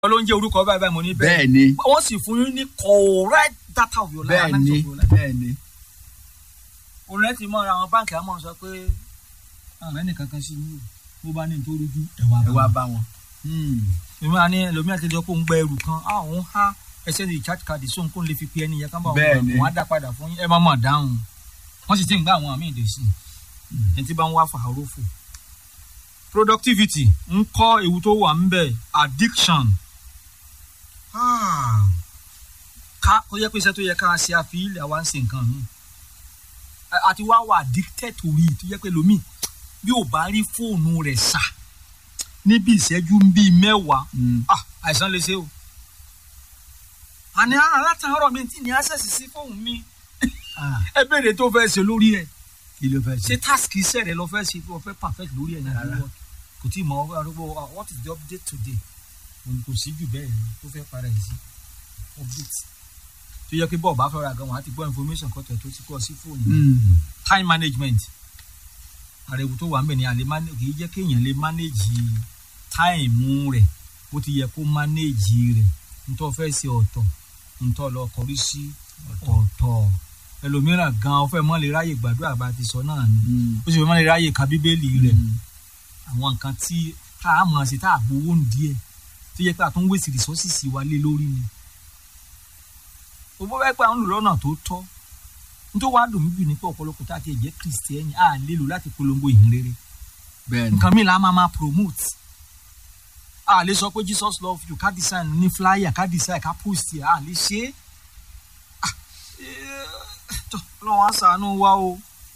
ló ń jẹ́ orúkọ báyìí báyìí mo ní bẹ́ẹ̀ ni wọ́n sì fún yín ní correct data of your life bẹ́ẹ̀ analysis ni of your life. bẹ́ẹ̀ ni òun rẹ ti mọ ara àwọn báǹkì àmọ́ sọ pé àwọn ẹnì kankan sí mi ò bó bá ní nítorí ojú ẹ̀wà ẹ wá bá wọn. Hmm. èmi àní ẹlòmíà ti lọ pé òun gba ẹrù kan á òun há ẹsẹ̀ ní recharge card sóhun kó n lè fi pe ẹni yẹn kán bá òun Bẹ́ẹ̀ gbà ni. òun á dá padà fún yín ẹ má mọ̀ dáhùn wọ́n sì ti ń gbá àwọn àmì ìdè sí i ẹni tí bá ń wá fàárọ̀ fò. productivity ń kọ́ ewu tó wà ń bẹ̀ addiction Ah. ká ó yẹ pé iṣẹ́ tó yẹ ká ṣe àfihàn àwa ń ṣe nǹkan mi àti wá wà addicted to it tó yẹ pé lómi bí ò bá rí fóònù rẹ̀ sà níbi ìṣẹ́jú bíi mẹ́wàá Hmm. ah àìsàn lè ṣe o àní alátàárọ̀ mi tí ní access sí fóònù mi Ah, ẹ béèrè tó fẹ́ ṣe lórí ẹ̀ kí ló fẹ́ ṣé ṣe. task iṣẹ́ rẹ lọ fẹ́ ṣe lọ fẹ́ perfect lórí ẹ̀ Rárá. nàìjíríà kò tí ì mọ ọgbà arúgbó ah, what is the update today òun kò sí jù bẹ́ẹ̀ ni tó fẹ́ para ẹ̀ sí update tó yẹ kí bọ́ọ̀ bá fẹ́ ra gan wọn á ti gbọ́ information kọ́tọ̀ tó ti kọ́ sí fóònù Hmm. time management àrẹ̀wò tó wà ń bẹ̀ ni àlè manage kì í jẹ́ kéèyàn lè manage time rẹ̀ bó ti yẹ kó manage rẹ̀ ntọ́ fẹ́ ṣe ọ̀tọ̀ ntọ́ lọ kọrí sí ọ̀tọ̀ ẹlòmíràn gan ọ fẹ́ mọ́ lè ráyè gbàdúrà bá ti sọ náà ni Hmm. ó sì fẹ́ mọ́ lè ráyè ka bíbélì rẹ̀ Hmm. àwọn nǹkan tí tá a mọ̀ sí tá a gbowó ń díẹ̀ tó yẹ pé àtúnwé sí resources wa lé lórí ni òbó bẹ́ẹ̀ pé àwọn olùlọ́nà tó tọ́ nítorí wàá dùn mí jù ní pé ọ̀pọ̀lọpọ̀ tá a ti jẹ́ kìrìsìtẹ́nì a lè lò láti polongo ìhìn rere bẹ́ẹ̀ ni nǹkan mìíràn a máa máa promote a lè sọ pé Jesus love you ká design ní flyer ká design ká post ẹ̀ a lè ṣe é Ah, eh, tọ́, Ọlọ́run á ṣàánú wa o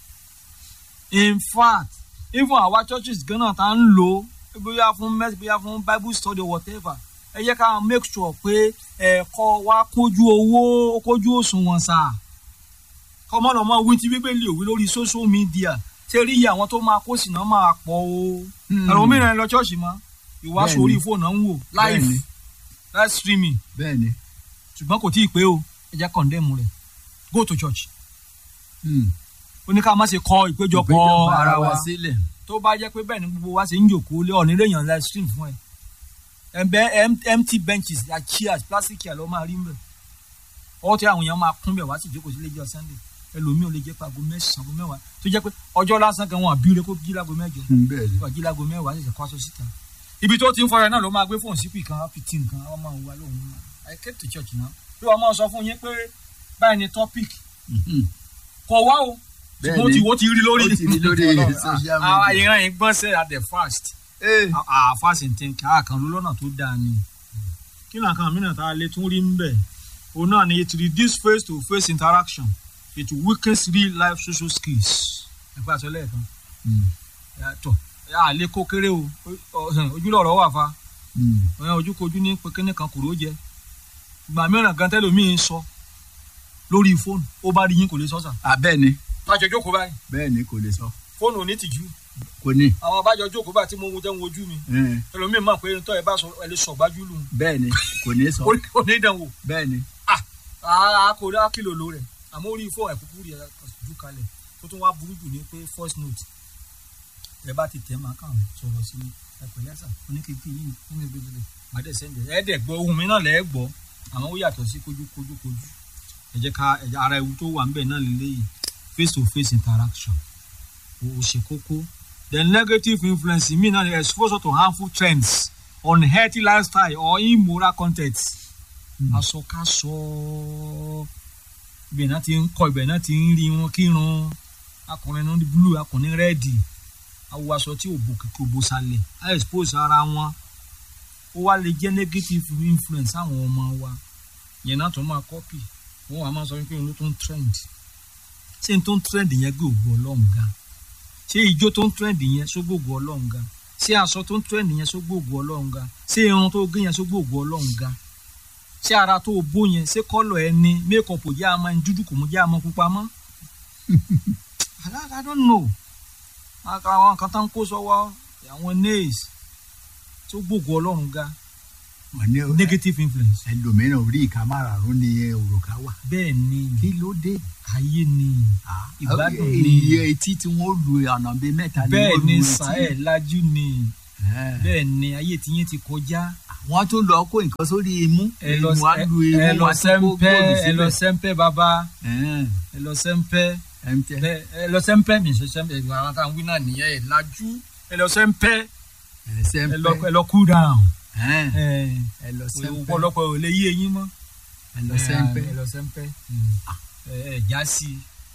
in fact even our churches gan náà tá ń lò ó bóyá fún mess bóyá fún bible study or whatever ẹ jẹ́ ká make sure pé ẹ̀kọ́ wa kójú owó kójú òṣùwọ̀n sáà kọ́mọ́ lọ́mọ wí tí bíbélì òwe lórí social media ṣé rí iye àwọn tó máa kó sínú máa pọ̀ o Hmm. ẹ̀rọ mìíràn lọ ṣọ́ọ̀ṣì mọ́ ìwàásù Bẹ́ẹ̀ni. orí fóònù náà ń wò live Bẹ́ẹ̀ni. live streaming bẹ́ẹ̀ ni. ṣùgbọ́n kò tí ì pé o ẹ jẹ́ condemn rẹ̀ go to church Hmm. ó ní ká má ṣe kọ ìpéjọpọ̀ Ìpéjọpọ̀ ara wa sílẹ̀. tó bá jẹ́ pé bẹ́ẹ̀ ni gbogbo wa ṣe ń jòkó lé ọ̀nà ìrèyàn live stream fún ẹ ẹ̀bẹ̀ em- empty benches like chairs plastic chair ló máa rí ń bẹ̀ ọwọ́ tí àwọn èèyàn máa kún bẹ̀ wá sì jókòó sí lẹ́jọ́ sunday ẹlòmíì ò lè jẹ́ pé aago mẹ́sàn-án aago mẹ́wàá tó jẹ́ pé ọjọ́ lásán kan wọn àbí rẹ kó jí láago mẹ́jọ Hmm, bẹ́ẹ̀ ni. wà jí láago mẹ́wàá ṣẹ̀ṣẹ̀ kó aṣọ síta ibi tó ti ń fọyọ náà ló máa gbé fóònù sípì kan fìtì nǹkan àwọn máa wà lóhùn I came to church now bí wọ́n máa sọ fún yín pé báyìí ni topic Hmm. kò wá o Bẹ́ẹ̀ ṣùgbọ́n ó ti ni. wó ti rí lórí Ó ti rí lórí social àwọn media. ìran yìí gbọ́n sẹ́ at the first Eh. àà fásitì tí ká kan ló lọ́nà tó dáa ni. kí ni àkàn mìíràn tá a lè tún rí ń bẹ̀ òun náà ni it reduce face to face interaction it weakens real life social skills ẹ̀fọ́ àṣọ lẹ́ẹ̀kan Hmm. yàtọ̀ a lè kó kéré o ojúlọ̀rọ̀ wà fa Hmm. ọ̀yàn ojúkojú ní pékinní kan kúrò jẹ ìgbà mìíràn gan tẹ́lómìn sọ lórí fóònù ó bá rí yín kò lè sọ sà. Ah, bẹ́ẹ̀ ni bájọ jókòó báyìí bẹ́ẹ̀ ni kò lè sọ fóònù ò ní tìjú kò ní. àwọn bájọ jókòó báyìí tí mo wo jẹ́ ń wojú mi Eh, ẹlòmíín mọ̀ pé tọ́ ẹ bá sọ ẹ lè sọ gbájú lù bẹ́ẹ̀ ni kò ní sọ ó ní ìdánwò bẹ́ẹ̀ ni. àá kò dá kìlò ló rẹ̀ àmọ́ orí fóònù ẹ̀kúkú rẹ̀ jù kalẹ̀ tó tún wá burú jù ní pé first note ẹ bá ti tẹ̀ máa kàn sọ̀rọ̀ sí ẹ pẹ̀lẹ́ sà oníkèké yìí nínú ìgbésẹ̀ màdé sẹ́ńdẹ̀ ẹ dẹ̀ gbọ́ ohun mi náà lẹ́ gbọ́ àmọ́ ó yàtọ̀ sí kojú kojú kojú ẹ jẹ́ ká ẹ jẹ́ ara ewu tó wà ńbẹ̀ náà lélẹ́yìí face to face interaction ó ó ṣe kókó the negative influence mi náà ni exposure to harmful trends unhealthy lifestyle or immoral content asọkasọ ibẹ̀ náà ti ń kọ ibẹ̀ náà ti ń rí wọn kírun akọrin ní blue akọrin rẹ́ẹ̀dì awọ aṣọ tí òbò kìkì òbò sàlẹ̀ á expose ara wọn ó wá lè jẹ́ negative influence àwọn ọmọ wa yẹn náà tó máa copy wọn wà máa sọ pé òun ló tó ń trend ṣé n tó ń trend yẹn gbé ògbó ọlọ́run ga ṣé ijó tó ń trend yẹn só gbòògbó ọlọ́run ga ṣé aṣọ tó ń trend yẹn só gbòògbó ọlọ́run ga ṣé irun tó gé yẹn só gbòògbó ọlọ́run ga ṣé ara tó o bó yẹn ṣé kọ́lọ̀ ẹ ní mékọ̀pù jẹ́ àmọ́ ẹni dúdú kò mú jẹ́ àmọ́ pupa mọ́ I don't- I don't know Aka- àwọn kan tán kó sọ́wọ́ àwọn nails tó gbòògbó ọlọ́run ga wọ́n ní negative influence ẹlòmíràn orí ìka márààrún ni òrùka wà. bẹ́ẹ̀ ni kí ló dé. ayé ni Ah, Ìgbádùn eh, ni. iye etí tí wọ́n lu ọ̀nà bíi mẹ́ta ni bẹ́ẹ̀ wọ́n ni lu sà etí. ẹ̀ lajú ni bẹ́ẹ̀ ni ayé tiyín ti kọjá wọ́n tún lọ kó nǹkan sórí imú ẹ lọ wọ́n á lu imú ẹ lọ wọ́n á tún kó sẹ́ńpẹ́ góòlù ẹ lọ síbẹ̀. sẹ́ńpẹ́ bàbá Ẹ̀hẹ́n, ẹ lọ sẹ́ńpẹ́ MTN. ẹ ẹ lọ sẹ́ńpẹ́ mi ṣe sẹ́ńpẹ́ ìgbà àwọn táwọn wí náà nìyẹn ẹ lajú ẹ lọ sẹ́ńpẹ́ Ẹ ẹ sẹ́ńpẹ́. lọ ẹ lọ cool down Ẹ̀hẹ́n, ẹ ẹ lọ sẹ́ńpẹ́. ọ̀pọ̀lọpọ̀ ò lè yí eyín mọ́ ẹ lọ sẹ́ńpẹ́. ẹ lọ sẹ́ńpẹ́ ẹ ẹ já sí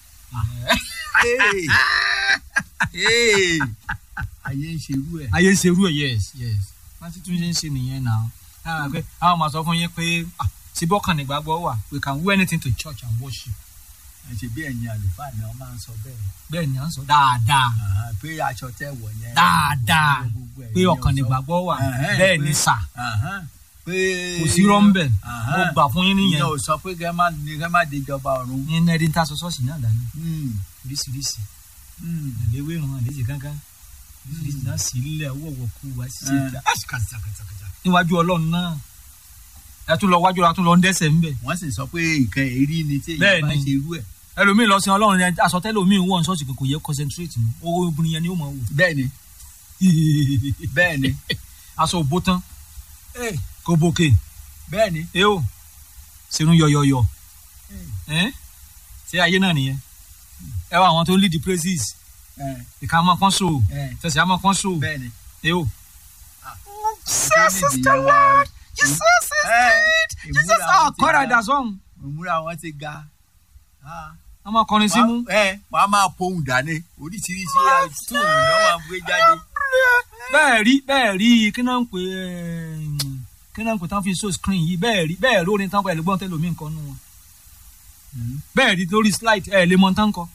Hey! Hey! ayé ń ṣerú ẹ̀. ayé ń ṣerú ẹ yes yes wọ́n ti tún ṣe ń ṣe nìyẹn náà àwọn àgbẹ̀ àwọn máa sọ fún yín pé ah, ṣé bọ́kàn nígbàgbọ́ wà we can wear anything to church and worship ẹ ṣe bí ẹ̀yin àlùfáà ni wọ́n máa ń sọ bẹ́ẹ̀. bẹ́ẹ̀ ni à ń sọ dáadáa Àhán, pé aṣọ tẹ́ wọ̀ yẹn. dáadáa gbogbo ẹ̀ pé ni ọkàn ó sọ. nígbàgbọ́ wà Ẹ̀hẹ́n, bẹ́ẹ̀ pé- ni sà Àhán, pé. kò sí rọ́ńbẹ̀ mo Àhán, gbà fún yín nìyẹn ìyẹn ò sọ pé kẹ́ má ní kẹ́ má déjọba ọ̀run. ní ẹni tá a sọ ṣọ́ọ̀ṣì náà dání Hmm, oríṣiríṣi hmm. àléwé ìrùn àléjì kankan oríṣiríṣi náà sì ilẹ̀ wọ̀wọ̀ kú wa sí Ẹ̀. ìjà kàtàkàtàkàtà níwájú ọlọ́run náà ẹ tún lọ wájú ra tún lọ ń dẹ́sẹ̀ ńbẹ̀ wọ́n sì sọ pé nǹkan èrí ni tí Bẹ́ẹ̀ èyí bá ni. ṣe irú ẹ̀. ẹlòmíì lọ sí ọlọ́run yẹn asọtẹ́lòmíì wọ̀ ní ṣọ́ọ̀ṣì pé kò yẹ concentrate mọ́ owó obìnrin yẹn ni ó mọ̀ wò bẹ́ẹ̀ ni bẹ́ẹ̀ ni aṣọ òbó tán kò bòkè bẹ́ẹ̀ ni. ẹ o sínú yọyọyọ ẹ ṣé ayé náà nìyẹn ẹ wá àwọn tó ń lead the praises Ẹ̀, ìka máa kán so ẹ̀, tẹsí á máa kán so bẹ́ẹ̀ ni. ẹ o. Jesus is the Lord. Jesus is Ẹ̀, Jesus ìmúra ah wọn ti kọ́ra ga. ìdásọ́hún ìmúra wọn ti ga. Ah. wọ́n máa kọrin símú. Wọ́n- ẹ wọ́n á máa pohùn dání oríṣiríṣi tún náà wọ́n gbé jáde. bẹ́ẹ̀ rí bẹ́ẹ̀ rí kí náà ń pè é kí náà ń pè tán fi so screen yìí bẹ́ẹ̀ rí bẹ́ẹ̀ lórí tán kọ ẹ̀ lè gbọ́n tẹ́lómi nǹkan nù wọn bẹ́ẹ̀ rí lórí slide ẹ̀ lè mọ tán kọ.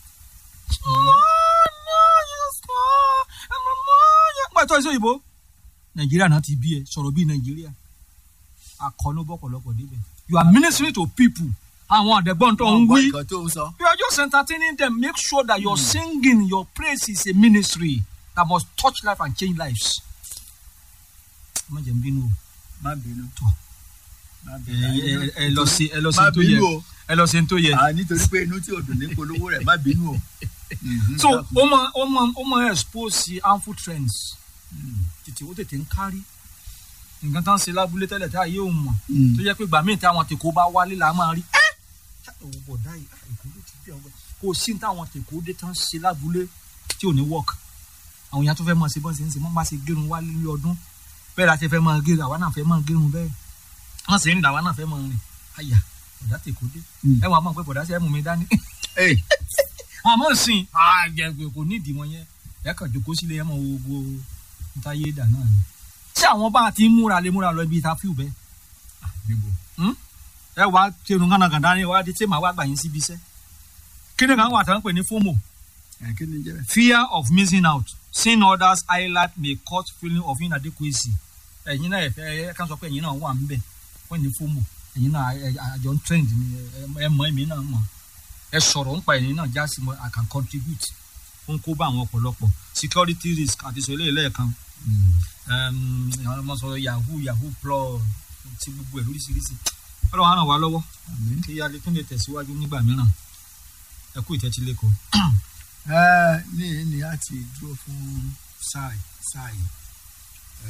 pẹ̀tọ́ ìṣó òyìnbó nàìjíríà náà ti bí ẹ sọ̀rọ̀ bíi nàìjíríà akọni bọ́pọ̀lọpọ̀ débẹ̀ you are ministering to people àwọn àdẹ̀gbọ́n tó ń Wọ́n gbọ́ wí nǹkan tó ń sọ. you are just entertaining them make sure that your singing your praise is a ministry that must touch life and change lives. má jẹ́ n bínú o má bínú. Tọ́. má ẹ bínú. ẹ ẹ lọ sí ẹ lọ sí má n tó yẹ bínú o. ẹ lọ sí n tó yẹ. Ah, nítorí pé inú tí o dùn ní polówó rẹ̀ má bínú o. Mhm, so dákun. ó mọ ó mọ ó mọ expose sí harmful trends Mm, tètè ó tètè ń kárí nǹkan tá ń ṣe lábúlé tẹ́lẹ̀ tá a yé òun mọ̀ mm. tó yẹ pé gbà míì táwọn tèkó bá wálé là á máa rí ẹ́ owó bọ̀dá yìí ah, èkó ló ti bí ọgbẹ́ kò sí ní táwọn tèkó dé tán ṣe lábúlé tí ò ní work àwọn èèyàn tó fẹ́ máa ṣe bọ́n ṣe ń ṣe wọ́n máa ṣe gérun wálé ní ọdún bẹ́ẹ̀ la ṣe fẹ́ máa gérun àwa náà fẹ́ máa gérun bẹ́ẹ̀ wọ́n sì ń dà àwa náà fẹ́ máa rìn àyà bọ̀dá tèkó dé Mm. ẹ wọ́n á mọ̀ pé bọ̀dá ṣe é mú mi dání Ey, wọn àmọ́ sìn àjẹgbẹ́ kò nídìí wọn yẹn ẹ kàn jókòó sílé ẹ mọ̀ gbogbo ntáyé dà náà ni. ṣé àwọn bá a ti ń múra lè múra lọ ibi ìta fíù bẹ́ẹ̀ níbo? ẹ wá tẹnu kànàkànà ni wàá di tí màá wá gbà yín síbi iṣẹ́. kí ni kàn wà tá à ń pè ní FOMO Ẹ, kí ni jẹ́ bẹ́ẹ̀? fear of missing out seeing others highlight may cause feeling of inadequacy. ẹ̀yin náà ẹ̀fẹ́ ẹ kàn sọ pé ẹ̀yin náà wà ń bẹ̀ wọ́n ní FOMO ẹ̀yin náà ẹ- ẹ- àjọ ń trend ni ẹ- ẹ mọ̀ èmi náà mọ̀ ẹ sọ̀rọ̀ ń pa ẹ̀yin náà já sí mọ́ I can contribute ó ń kó bá àwọn ọ̀pọ̀lọpọ̀ security risk àti sọ eléyìí lẹ́ẹ̀kan um, àwọn ọmọ sọ yahoo yahoo plus ti gbogbo ẹ̀ lóríṣiríṣi ọlọ́run á ràn wá lọ́wọ́ Àmín. kí alẹ́ tún lè tẹ̀síwájú nígbà mìíràn ẹ kú ìtẹ́tí lẹ́kọ̀ọ́. Ẹ, ní ní a ti dúró fún sáà yìí- sáà yìí Ẹ,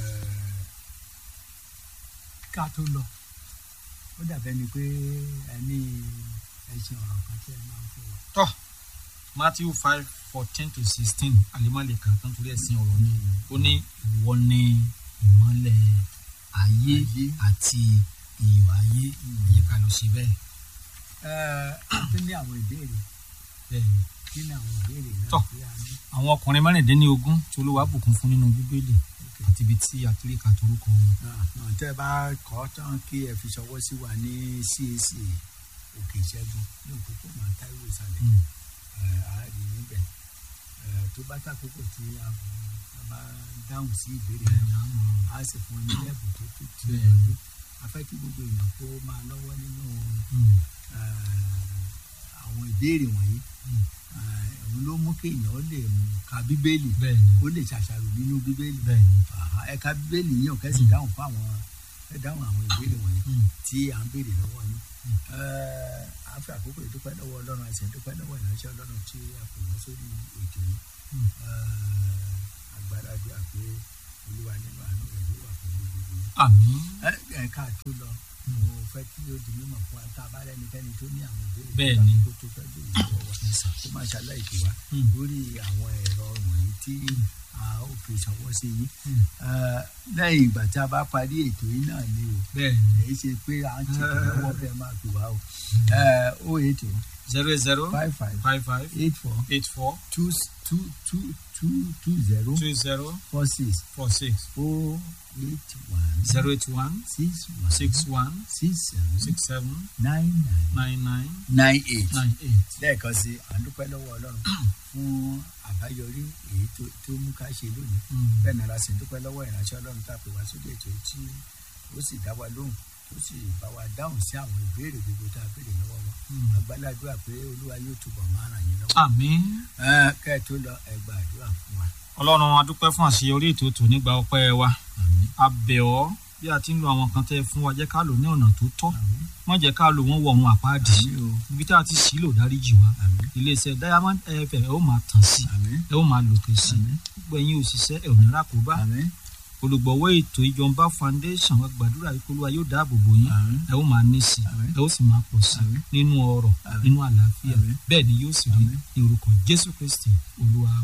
ká tó lọ ó dàbẹ́ ni pé ẹ ní ẹṣin ọ̀rọ̀ kan tí ẹ máa ń fẹ́ wa. tọ́ matthew five fourteen to sixteen alimaleka tó ń torí ẹ̀sìn ọ̀rọ̀ ni ó ní ìwọ ni ìmọ́lẹ̀ ayé Ayé. àti iyọ̀ ayé ìyẹn ká lọ sí bẹ́ẹ̀ Ẹ, kí ni àwọn ìbéèrè bẹ́ẹ̀ ni. kí ni àwọn ìbéèrè náà Tọ́. tí a ní. àwọn ọkùnrin mẹ́rìndínlógún tí olúwa bùkún fún nínú bíbélì àti ibi tí àtúríkà torúkọ wọn. náà tẹ́ ẹ bá kọ́ tán kí ẹ fi ṣọwọ́ sí wa ní CAC òkè ìṣẹ́gun ní òpópónà Táíwò ìsàlẹ̀ Mm. ẹ, a rí níbẹ̀ Ẹ, tó bá tàkókò tí a a bá dáhùn sí ìbéèrè bẹ́ẹ̀ náà ni a mọ̀ a sì fún ní ẹ̀bùn tó tó ti Bẹ́ẹ̀. yọjú a fẹ́ kí gbogbo èèyàn kó máa lọ́wọ́ nínú Mm. ẹ, àwọn ìbéèrè wọ̀nyí Mm. Ẹ, òun ló mú kí èèyàn ó lè ka bíbélì bẹ́ẹ̀ ni ó lè ṣàṣàrò nínú bíbélì bẹ́ẹ̀ ni. Àhá, ẹ ka bíbélì yín ò kẹ́sì dáhùn fún àwọn ẹ dáhùn àwọn ìbéèrè wọ̀nyí Mm. tí à ń béèrè lọ́wọ́ yín. Mm. Ẹ, a fi àkókò ìdúpẹ́ lọ́wọ́ ọlọ́run àti ìdúpẹ́ lọ́wọ́ ìránṣẹ́ ọlọ́run tí a pè wọ́n sórí ètò yìí. Mm. Ẹ, agbára bí a pé olúwa nínú àánú rẹ̀ yóò wà pẹ̀lú gbogbo yín. àmín ẹ ẹ ká tó lọ mo fẹ́ kí ó di mímọ̀ fún wa tá a bá rẹ́nikẹ́ni tó ní àwọn ìbéèrè Bẹ́ẹ̀ ni. tó tó fẹ́ béèrè lọ́wọ́ wa kó má ṣàlàyé tó wa Mm. lórí àwọn ẹ̀rọ wọ̀nyí tí a ó fi ṣọwọ́ sí yín Mm. Eh, lẹ́yìn ìgbà tí a bá parí ètò yìí náà ni o bẹ́ẹ̀ ni èyí ṣe pé à ń ṣètò lọ́wọ́ fẹ́ máa pè wá o ó ètò zero zero five five five five eight four eight four two two two two two zero two zero four six four six oh eight one zero eight one six one six one six seven six seven nine nine nine nine nine eight. nine eight. lẹ́ẹ̀kan sí à ń dúpẹ́ lọ́wọ́ ọlọ́run fún àbáyọrí èyí tó tó mú ká ṣe lónìí Mm. bẹ́ẹ̀ náà la sì ń dúpẹ́ lọ́wọ́ ìránṣẹ́ ọlọ́run tá a pè wá sórí ètò yìí tí ó sì dá wa lóhùn tó sì bá wa dáhùn sí àwọn ìbéèrè gbogbo tá a béèrè lọ́wọ́ wọn Mm. àgbàládùá pé olúwa yóò túbọ̀ máa ràn yín lọ́wọ́ àmín. Ẹ́n, kẹ́ ẹ tó lọ ẹ gba àdúrà fún wa. ọlọ́run a dúpẹ́ fún àṣeyọrí ètò tò nígbà ọpẹ́ wa àmín a bẹ̀ ọ́ bí a ti ń lo àwọn kan tẹ́ ẹ fún wa jẹ́ ká lò ní ọ̀nà tó tọ́ àmín má jẹ́ ká lò wọ́n wọ ohun àpáàdì àmín o ibi tá a ti sì lò dáríjì wa àmín iléeṣẹ́ diamond fm ẹ ó máa tàn sí àmín ẹ ó máa lòkè sí àmín gbogbo ẹ̀yin òṣìṣẹ́ ẹ ò ní rákòóbá àmín olùgbọ̀wọ́ ètò ìjọba foundation wa gbàdúrà yìí kó Olúwa yóò dáàbò bò yín àmín ẹ ó máa ní sí Àmín. ẹ ó sì máa pọ̀ sí Àmín. nínú ọrọ̀ Àmín. nínú àlàáfíà Àmín. bẹ́ẹ̀ ni yóò sì rí Àmín. ní orúkọ Jésù Kristi Olúwa